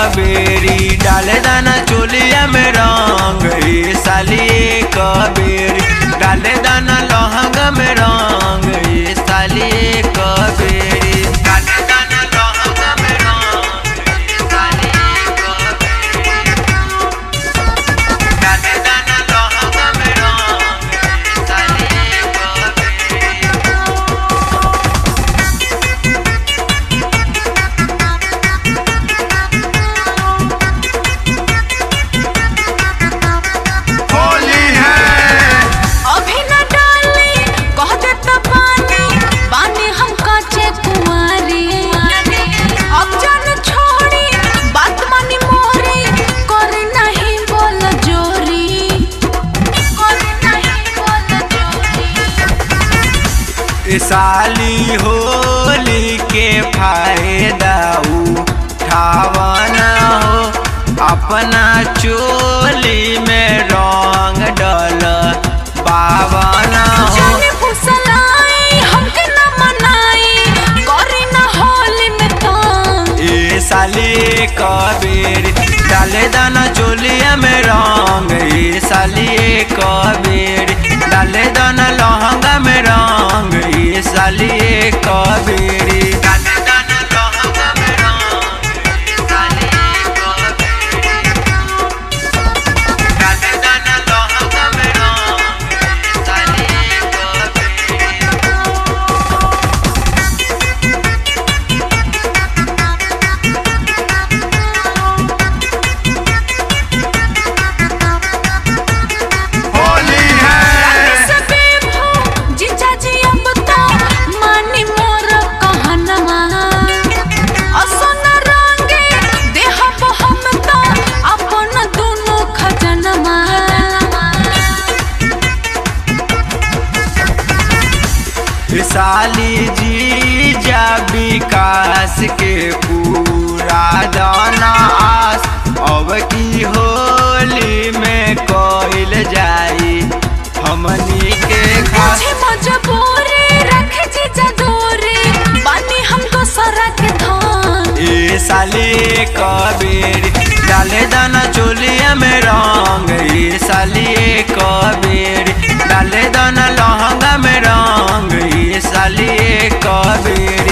बेरी डाले दाना चोलिया में रंग ए साली एक बेरी डाले दाना लहंगा में रंग ए साली एक बेरी डाले दाना लहंगा में रंग ए साली एक बेरी डाले दाना लहंगा में रंग ए साली एक बेरी होली है अभी न डाली कह दे त पानी बानी हम काचे कुंवारी अब जान छोड़ी बात मानी मोरी कर नहीं बोल जोरी कर नहीं बोल जोरी ए साली होली के फायदा उठावना हो अपना चोली में रंग डल पावना हो जाने फुसलाई हमके न मनाई करी न होली में तंग ए साली कबीर डाले दाना चोलिया में रंग ए साली कबीर डाले दाना लहंगा में रंग ए साली कबीर डाले दाना लहंगा में रंग ए साली कबीर डाले दाना लहंगा में रंग ए साली कबीर होली है सबे भू जीजा जी अब तो मानी मोर कहनमा असन रंगे देहब हम तो अपन दुनु खजनमा साली जी जा विकास के पूरा दाना आस अब की होली में कोइल जाई हमनी के खास मुझे मजबूरी रख जीजा दूरी बानी हमको सरक धान ए साली कबीर डाले दाना चोलिया में रंग ए साली कबीर डाले दाना लहंगा में रंग ए साली कबीर